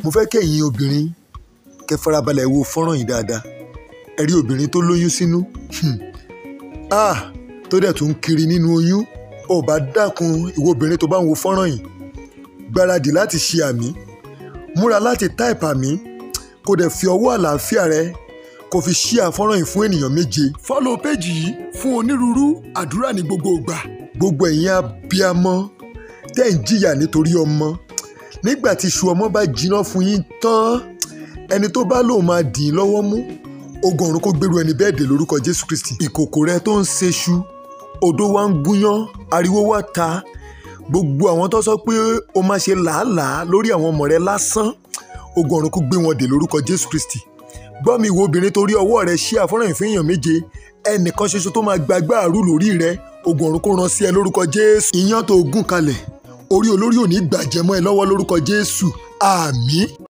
mo fẹ́ kẹ́yìn obìnrin kẹ́ farabalẹ̀ wo fọ́nrán yìí dáadáa ẹ rí obìnrin tó lóyún sínú hmm. ah tó dẹ̀ tún kiri nínú oyún ò bá dákun ìwọ obìnrin tó bá ń wo fọ́nrán yìí gbáradì láti ṣe àmì múra láti táìpù àmì kó dẹ̀ fi ọwọ́ àlàáfíà rẹ kó fi ṣí àfọ́nrán yìí fún ènìyàn méje. fọ́lọ̀ péjì yìí fún onírúurú àdúrà ní gbogbo ìgbà. gbogbo ẹ̀yin abiyamọ tẹ́ ń jìyà nítorí ọmọ nígbà tí iṣu ọmọ bá jiná fún yín tán ẹni tó bá lóun máa dì í lọ́wọ́ mú ogun ọ̀run kó gbèrú ẹni bẹ́ẹ̀ dé lórúkọ jésù kristi. ìkòkò rẹ tó ń ṣeṣu odó wa ń gúnyán ariwo wa ta gbogbo àwọn tó sọ pé o máa ṣe làálàá lórí àwọn ọmọ rẹ lásán ogun ọ̀run kó gbé wọn dé lórúkọ jésù kristi gbọ́ mi ìwọ obìnrin torí ọwọ́ rẹ ṣí àfọ́nrán ìfẹ́ èèyàn méje ẹnìkan ṣoṣo tó máa gbàgbá àrú lórí rẹ ogun ọ̀run kó rán sí ẹ lórúkọ jésù ìyàn tó gùn kalẹ̀ orí olórí ò ní gbàjẹ́ mọ́ ẹ lọ́wọ́ lórúkọ jésù àmín